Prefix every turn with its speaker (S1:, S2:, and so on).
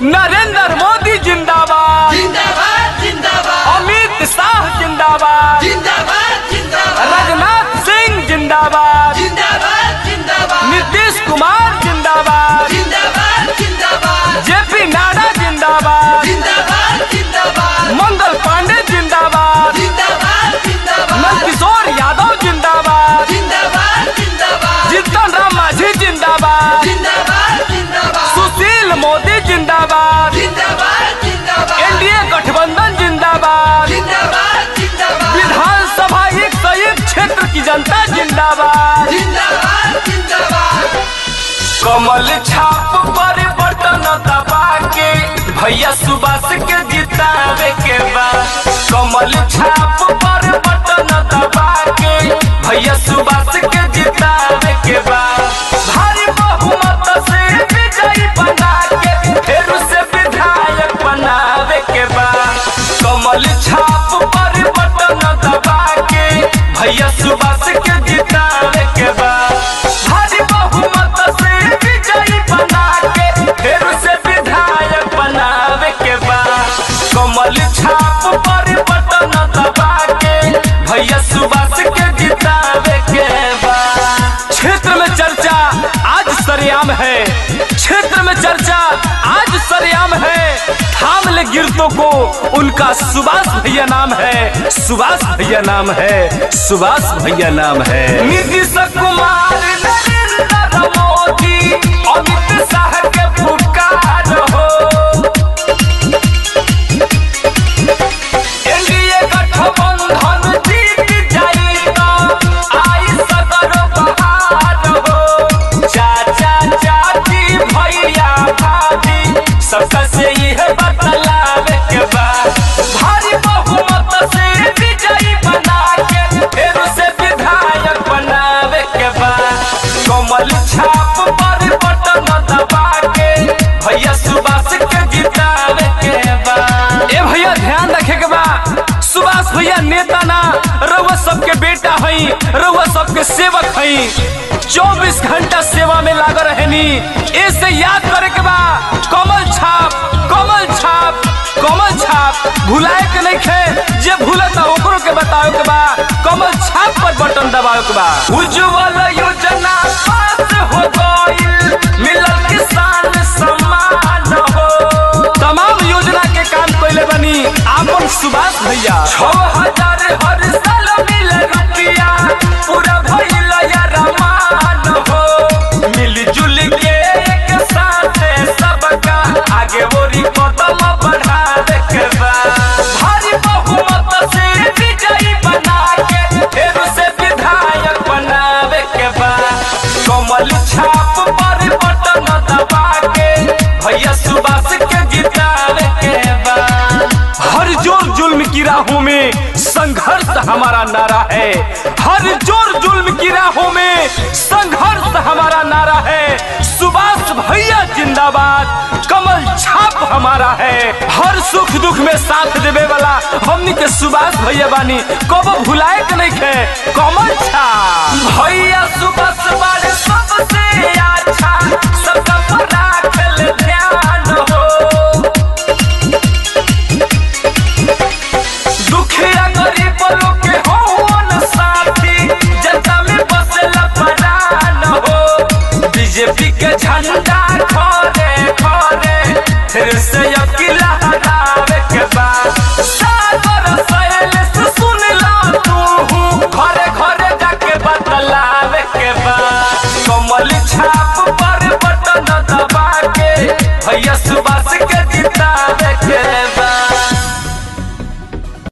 S1: नरेंद्र मोदी जिंदाबाद
S2: जिंदाबाद जिंदाबाद
S1: अमित शाह जिंदाबाद
S2: जिंदाबाद जिंदाबाद
S1: राजनाथ सिंह जिंदाबाद
S2: जिंदाबाद जिंदाबाद
S1: नीतीश कुमार जिंदाबाद
S2: जिंदाबाद जिंदाबाद
S1: जेपी नाडा जिंदाबाद
S2: जिंदाबाद जिंदाबाद
S1: मंगल पांडे जिंदाबाद
S2: जिंदाबाद जिंदाबाद
S1: नंदकिशोर यादव जिंदाबाद
S2: जिंदाबाद जिंदाबाद
S1: जीतन राम मांझी जिंदाबाद
S2: जिंदाबाद जिंदाबाद
S1: सुशील मोदी जिंदाबाद
S2: जिंदाबाद जिंदाबाद
S1: एनडीए गठबंधन जिंदाबाद
S2: जिंदाबाद जिंदाबाद
S1: विधानसभा एक सौ एक क्षेत्र की जनता जिंदाबाद
S2: जिंदाबाद जिंदाबाद
S1: कमल छाप पर बटन दबा के भैया सुभाष के जितावे के बा कमल छाप पर बटन दबा के भैया सुभाष के जितावे के बा भारी बहुमत से विजयी बना के फिर से विधायक बनावे के बा कमल छाप पर बटन दबा के भैया सुभाष के जितावे के बा भारी बहुमत से विजयी बना के फिर से विधायक बनावे के बा कमल छाप पर बटन दबा के भैया सुभाष के जितावे के बा क्षेत्र में चर्चा आज सरेआम है क्षेत्र में चर्चा आज सरेआम है थाम ले गिरतों को उनका सुभाष भैया नाम है सुभाष भैया नाम है सुभाष भैया नाम है नीतीश कुमार नरेंद्र मोदी अमित शाह के पुकार हो एनडीए गठबंधन जीत जाएगा आई सदर बहार हो चाचा चाची भैया भाभी सबका से यह बतलावे के बाद भारी बहुमत से विजयी बना के फिर से विधायक बनावे के बाद कमल छाप पर बटन दबा के भैया सुभाष के जितावे के बाद ए भैया ध्यान रखे के बा सुभाष भैया नेता ना रउआ सबके बेटा हई रउआ सबके सेवक हई 24 घंटा सेवा में लागल रहनी ऐसे याद करे के बा कमल छाप कमल छाप कमल छाप भुलाए के नहीं खे जे भूलता ओकरो के बताओ के बा कमल छाप पर बटन दबाओ के बा उज्जवल योजना पास हो गइल मिलल किसान सम्मान हो तमाम योजना के काम कइले बनी आपन सुभाष भैया छह हजार हर साल मिले रुपया पूरा भइल या रमान हो मिलजुल के एक साथ सबका आगे बोरी कदम बढ़ावे के बा भारी बहुमत से विजयी बना के फिर से विधायक बनावे के बा कमल छाप पर बटन दबा के भैया सुभाष के जितावे के बा हर जोर जुल्म की राहों में संघर्ष हमारा नारा है हर जोर जुल्म की राहों में संघर्ष हमारा नारा है सुभाष भैया जिंदाबाद कमल छाप हमारा है हर सुख दुख में साथ देवे वाला हमनी के सुभाष भैया बानी कब भुलाए के नहीं खे कमल छाप भैया सुभाष बारे सबसे अच्छा सबका पर राखल ध्यान हो दुखिया गरीब लोग के होन साथी जनता में बसेला परान हो बीजेपी के झंडा खरे खरे फिर से अकेला हरावे के बाद सागर सहेल से सुन ला तू घरे घरे जाके बतलावे के बाद कमल छाप पर बटन दबा के भैया सुबह